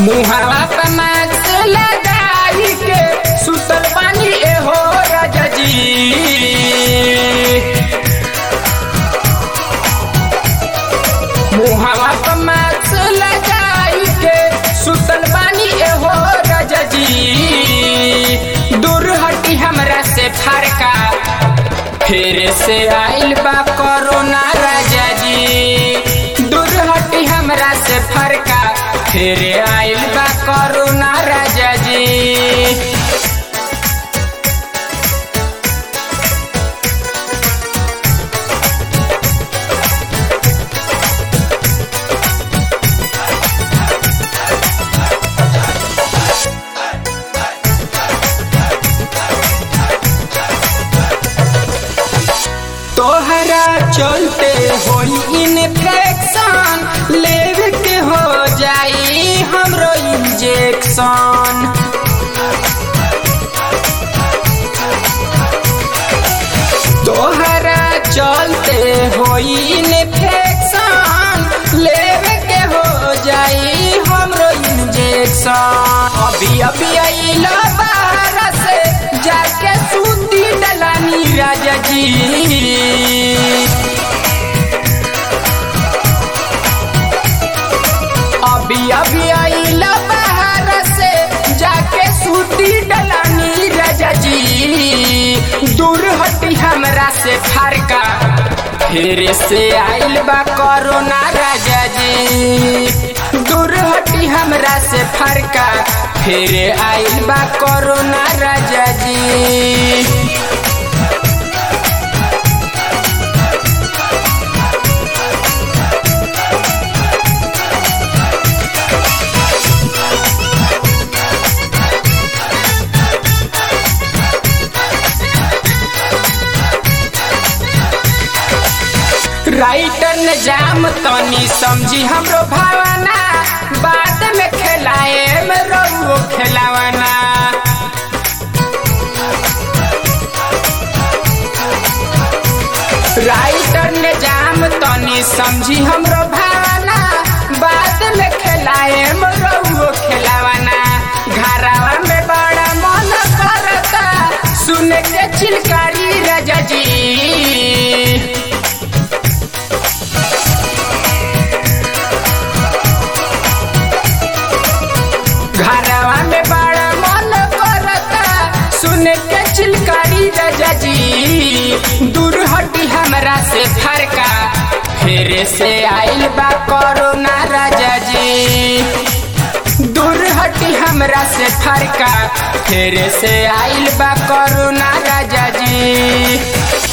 मुहावा पे मास्क लगाई के सुतल पानी एहो राजा जी मुहावा पे मास्क लगाई के सुतल पानी एहो राजा जी दूर हटी हमरा से फरका फिर से आइल बा कोरोना राजा जी दूर हटी हमरा से फरका फिर आइल बा कोरोना राजा जी तोहरा चलते होई इन्फेक्शन लेवे के हो जाई हमरो इंजेक्शन तोहरा चलते होई इन्फेक्शन लेवे के हो जाई हमरो इंजेक्शन अभी अभी आइला बाहर से जाके सूती डलानी राजा जी अभी अभी आइला बाहर से जाके सूती डलानी राजा जी दूर हटी हमरा से फरका फिर से आइल बा कोरोना राजा जी दूर हटी हमरा से फरका फिर आइल बा कोरोना राजा जी राइटर ने जाम तनी समझी हमरो भावना बाद में खेलाए में रहुओ खेलावना राइटर ने जाम तनी समझी हमरो भावना बाद में खेलाए में रहुओ खेलावना घरवा में बड़ा मन करता सुन के चिलकारी राजा जी घरवा में बड़ा मन करता सुन के चिलकारी राजा जी दूर हटी हमरा से फरका फिर से आइल बा कोरोना राजा जी दूर हटी हमरा से फरका फिर से आइल बा कोरोना राजा जी